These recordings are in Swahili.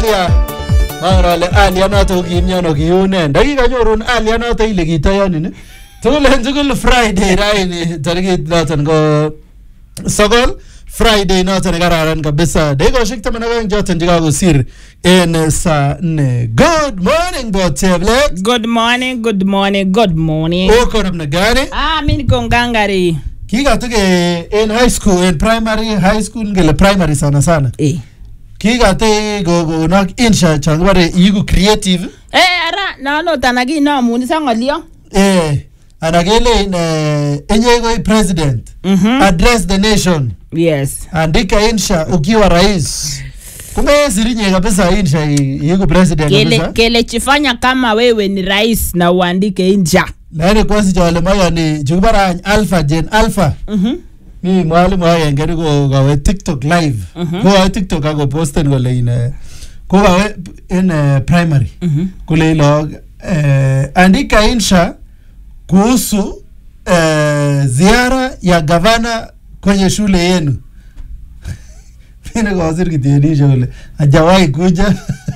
Alia mangen ale Alia noto ko kimiono kiune ndakikanyorun Alia noto ile kitoyonin tugul en tugul Friday raini tarikit noton ko sokol Friday noton nekararan kabisa dakikoshek taman ak oeng choton chekakosir en saa nne good morning Boteblet Good morning, good morning, good morning. uko namna gani Ah, mi niko ngangari. kikatuke en high school en primary high school ngele primary sana sana Eh. kikate kokonok insha chon kibore iiku creative Eh, ara nano tanaki no muni sangolio. eh ana kelein eh, enye koi president Mhm. address the nation Yes. andika insha ukiwa rais kumesirinye kabisa insha i- iiku president Kele kabisa kele chifanya kama wewe ni rais na uandike inja. lakini kwasi chole mayani chukibarany alpha gen alpha Mhm. mi mwalimu agenge ni kokawe tiktok live Mhm. kokawe tiktok akoposten kole in eh, kokawe in eh, primary Mhm. kule log eh, andika insha kuhusu eh, ziara ya gavana kwenye shule yenu mine kosir kitienisho kole hajawahi kuja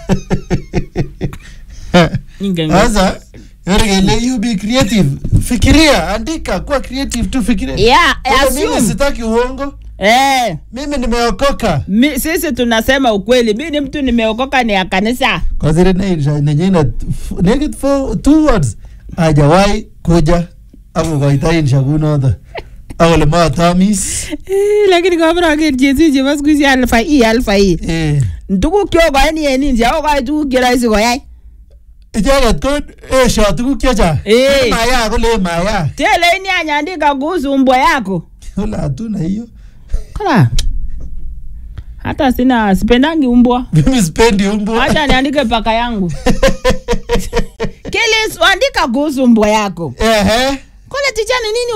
Inge- sasa yore kele you be creative fikiria andika kuwa creative tu fikiria Yeah, Kama mimi assume. sitaki uongo Eh, mimi nimeokoka mi, sisi tunasema ukweli. Mi ni mtu nimeokoka ni ya kanisa. kosiri nenyina nekit for two words hajawahi kuja akokoita insha kunoto akole matamis Eh, lakini kabra ke jesi je bas kuzi alfa i alfa i. eh Ndukuk kyo ko ni en inja o ka tukuk che rahisi koyai. icheket ko esho tuguk chechang Eh. maya kole maya Tele ini anyandika kuhusu mbwa yako. kole hatuna hiyo Kala. Hata sina sipendangi umbwa. mimi sipendi umbu Acha niandike paka yangu. Kile andika kuhusu mbwa yako. ehe Kole ticha ni nini